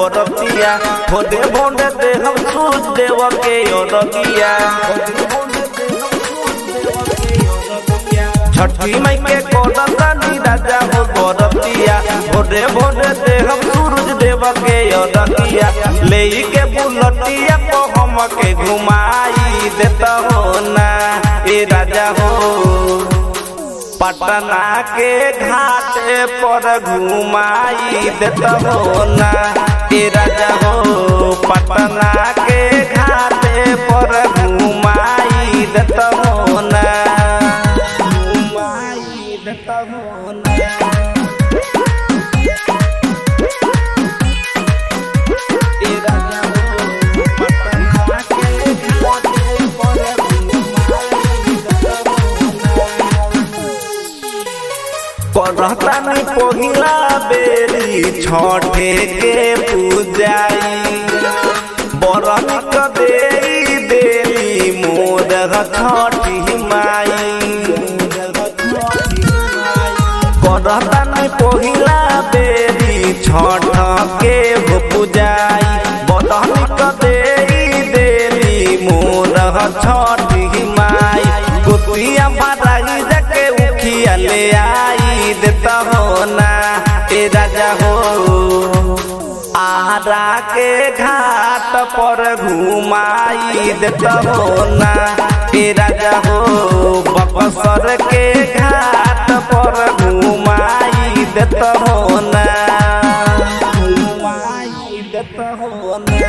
बरतिया भोदे भोदे दे हम सूझ देव के अरगिया छठी मई के कोडतानी राजा हो बरतिया भोदे भोदे दे हम सूरज देव के अरगिया ले के बुलटिया को हम के घुमाई देता हो ना ए राजा हो पटना के घाटे पर घुमाई देता हो ना ए राजा हो पटना के घाटे पर घुमाई देता हो ना घुमाई देता हो ना ए राजा हो पटना के घाटे पर घुमाई देता हो ना करतानी पहिला बेरी छठे के पूजाई बरन कदेरी देली मोर छठी माई करतानी पहिला बेरी छठ के हो पूजाई बरन कदेरी देली मोर छठी माई गोतिया बाराई जाके उखिया ले आई देता हो ना ए राजा हो आरा के घाट पर घुमाई देता हो ना ए राजा हो बक्सर के घाट पर घुमाई देता हो ना घुमाई देता हो ना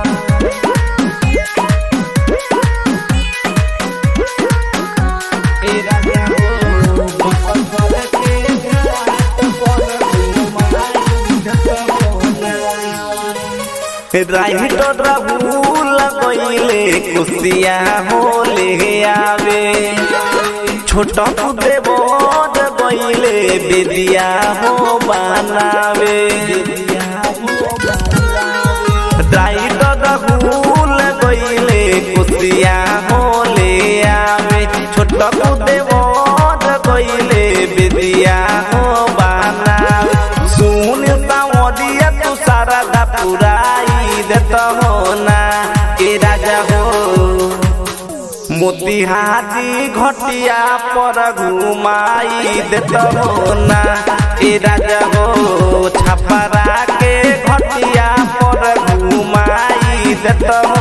राइटर राहुल कइले कुसिया होले आवे छोटा पुदे बोध कइले बेदिया हो बनावे राइटर राहुल कइले कुसिया होले आवे छोटा पुदे बोध कइले बेदिया हो बनावे सुन सावरिया तू सारा दा पुराई देता हो ना ए राजा हो मोतिहारी घटिया पर घुमाई देता हो ना ए राजा हो छपरा के घटिया पर घुमाई देता हो